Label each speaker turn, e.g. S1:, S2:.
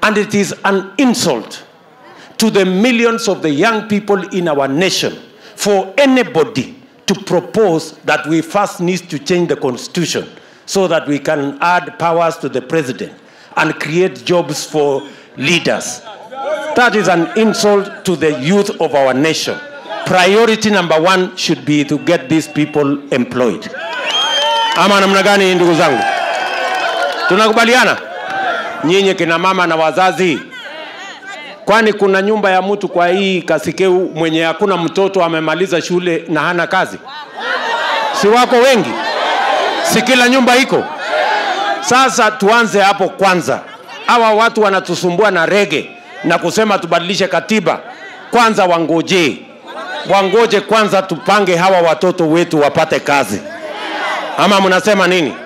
S1: And it is an insult to the millions of the young people in our nation for anybody to propose that we first need to change the constitution so that we can add powers to the president and create jobs for leaders. That is an insult to the youth of our nation. Priority number one should be to get these people employed. Ama namna gani, ndugu zangu? Tunakubaliana nyinyi kina mama na wazazi? Kwani kuna nyumba ya mtu kwa hii Kasikeu mwenye hakuna mtoto amemaliza shule na hana kazi? Si wako wengi? Si kila nyumba iko? Sasa tuanze hapo kwanza. Hawa watu wanatusumbua na rege na kusema tubadilishe katiba. Kwanza wangoje, wangoje kwanza, tupange hawa watoto wetu wapate kazi, ama mnasema nini?